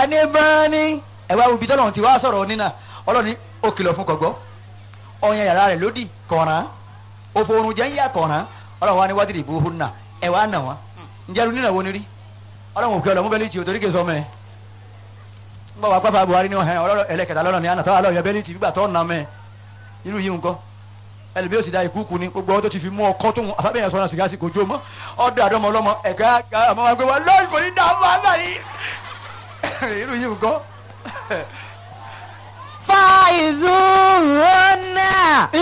ní bẹ́ẹ̀ni ẹ̀wá ibi tọ́lọ́run ti wá sọ̀rọ̀ nínà ọlọ́ni ó kìlọ̀ fún kọ̀gbọ́ ọ̀yàn yàrá rẹ̀ lódì kọ̀ọ̀ràn òfò oorun jẹ́ ń yà kọ̀ọ̀ràn ọlọ́run wa ní wádìí ìbò hùn náà ẹ̀wá nà wọ́n ǹjẹ́ lu nínà wo ni rí ọlọ́run òkè ọlọ́mú bẹ́ẹ̀ lè ti òtórí kè sọmọ ẹ̀ ń bọ̀ wá pápá Buhari ní ọ̀hẹ́ ọlọ́rọ̀ ẹlẹ́kẹta lọ́nà ní àná tọ́wọ́ alọ́ yẹ bẹ́ẹ̀ lè ti gbígbà tọ́ nà mẹ́ irú yìí nǹkan ẹlẹ́bi yóò sì da ìkúùkù ni gbogbo ọtọ́ ti fi mú ọkọ tó ń afábẹ́yẹn sọ́nà sìgá sí kò jó mọ́ ọdọ àdọ́mọ ọlọ́mọ ẹ̀ka àmọ́ wa gbé wa lọ́ọ̀rì kò ní dá wà láyé irú yìí nǹkan. fàìzù rọ́nà.